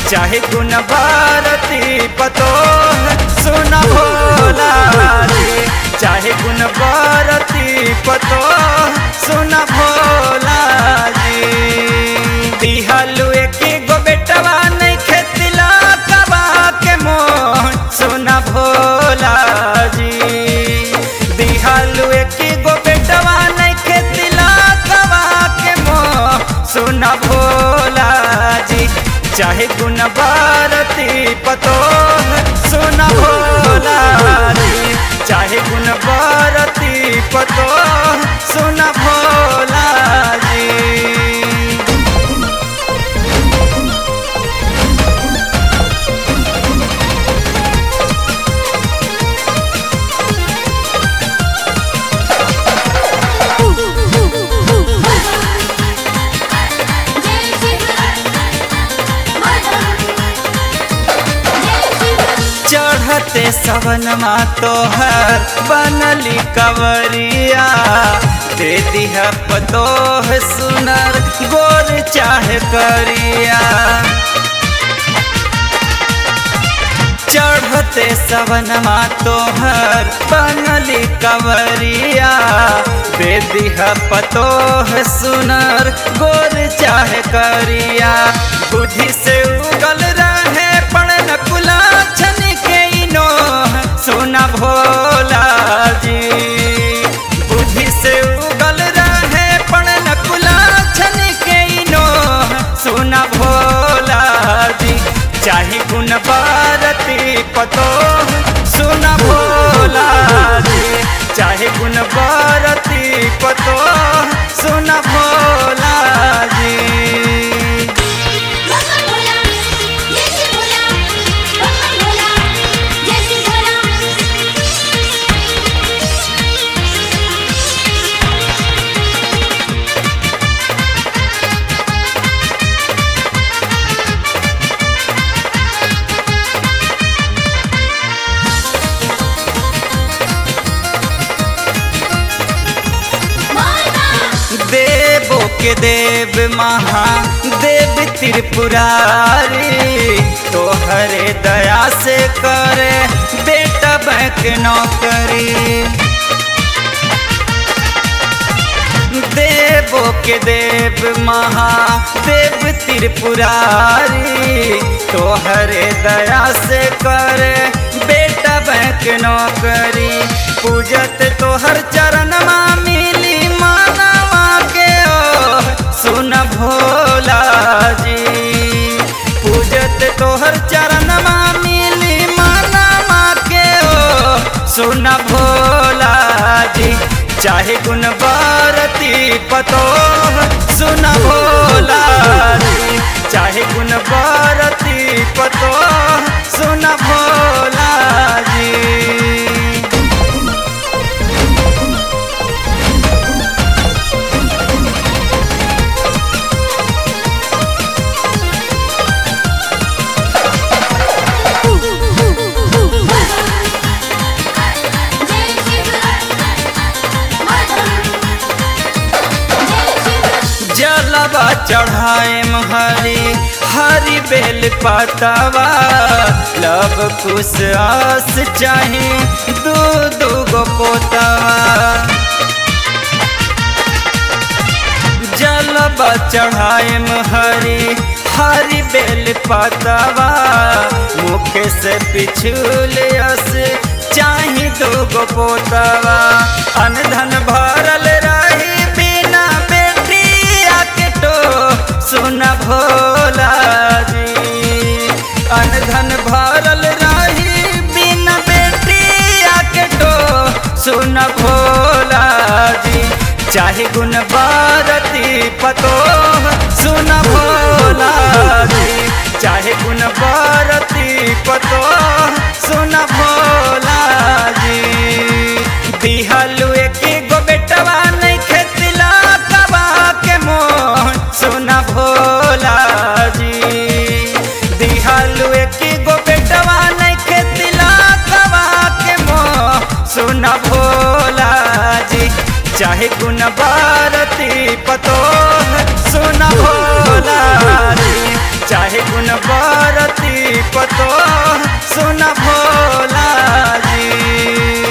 चाहे गुण भारती पतो सुन भोला जी चाहे गुण भारती पतो सुन भोला जी दिहलु एक गो बेटवा नहीं खेतिला कबा के मोह सुन भोला जी दिहलु एक गो बेटवा नहीं खेतिला कबा के मोह सुन भोला जी चाहे गुण भारती पतो सुन भोला जी चाहे गुण भारती पतो सुन भोला जी चढ़ते सवनमा तोहर बनली कवरिया दे दिह पतोह सुनर गोर चाहे करिया चढ़ते सवनमा तोहर बनली कवरिया दे दिह पतोह सुनर गोर चाहे करिया बुद्धि से उगल रहे पड़न कुला छन के इनो सोना भोला जी बुद्धि से उगल रहे पड़न कुला छन के इनो सोना भोला जी चाहे गुण भारती पतो सुना भोला जी चाहे गुण भारती पतो सुना भोला जी भोला भोला जय भोला भोला भोला जय भोला देवो के देव महा देव त्रिपुरारी तोहरे दया से करे बेटा बैंक नौकरी देवो के देव महा देव त्रिपुरारी तोहरे दया से करे बेटा बैंक नौकरी पूजत तोहर चरण मिली मानवा के ओ सुन भोला जी पूजत तोहर चरण मिली मानवा के ओ सुन भोला जी चाहे गुण भारती पतो सुन भोला जी चाहे गुण भारती पतो सुन भोला जी जलवा चढ़ाए हरी हरी बेल पातावा लब कुश आस चाहे दू दू गो पोतावा जलवा चढ़ाए हरी हरी बेल पातावा मुख से पिछुल अस चाहे दू गो पोतावा अनधन भरल रही बिना बेटिया के तो सुन भोला जी अनधन भरल रही बिना बेटिया के तो सुन भोला जी चाहे गुण भारती पतो सुन भोला जी चाहे गुण भारती पतो सुन भोला जी दिहलु एक गो बेटवा नहीं खेतिला कबा के मोह सोना भोला जी दिहलु एक गो बेटवा नहीं खेतिला कबा के मोह सोना भोला जी चाहे गुण भारती पतो सुन भोला रे चाहे गुण बरती पतो सुन भोला जी